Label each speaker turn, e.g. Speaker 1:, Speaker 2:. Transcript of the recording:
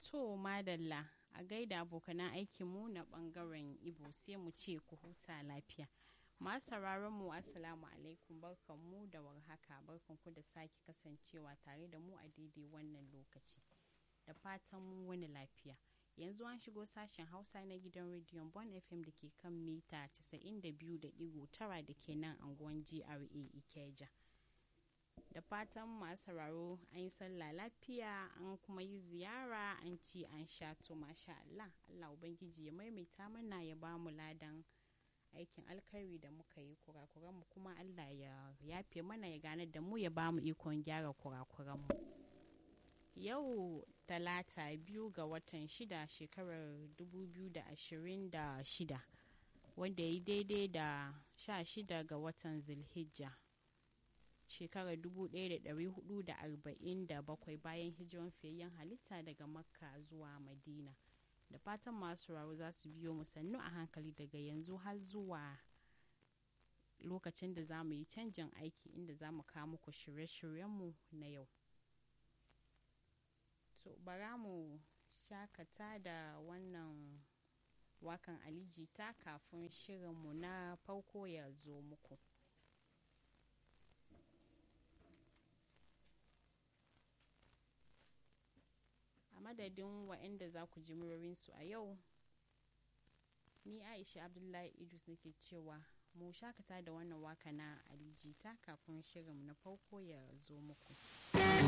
Speaker 1: To madalla a gaida abokanan aikinmu na bangaren Ibo sai mu ce ku huta lafiya. Masu mu Assalamu alaikum barkanmu da warhaka barkanku da sake kasancewa tare da mu a daidai wannan lokaci. Da fatan mu wani lafiya. Yanzu an shigo sashen Hausa na gidan rediyon Bon FM da ke kan mita 92.9 da ke nan anguwan GRA Ikeja. da fatan masu sauraro an yi sallah lafiya an kuma yi ziyara an ci an sha to masha Allah Allah ubangiji ya maimaita mana ya ba mu ladan aikin alkhairi da muka yi kurakuranmu kuma Allah ya yafe mana ya gane da mu ya ba mu ikon gyara kurakuranmu yau talata biyu ga watan shida shekarar 2026 wanda ya yi daidai da sha shida ga watan zilhijja shekarar 1447 bayan hijiran fiyayyen halitta daga makka zuwa madina da fatan masu rawu za su biyo mu sannu a hankali daga yanzu har zuwa lokacin da za mu yi canjin aiki inda za mu kawo muku shirye-shiryenmu na yau to bara mu shakata da wannan wakan alijita kafin shirinmu na farko ya zo muku a madadin waɗanda za ku ji murarinsu a yau ni aisha abdullahi idris nake cewa mu shakata da wannan waka na alijita kafin shirin na farko ya zo muku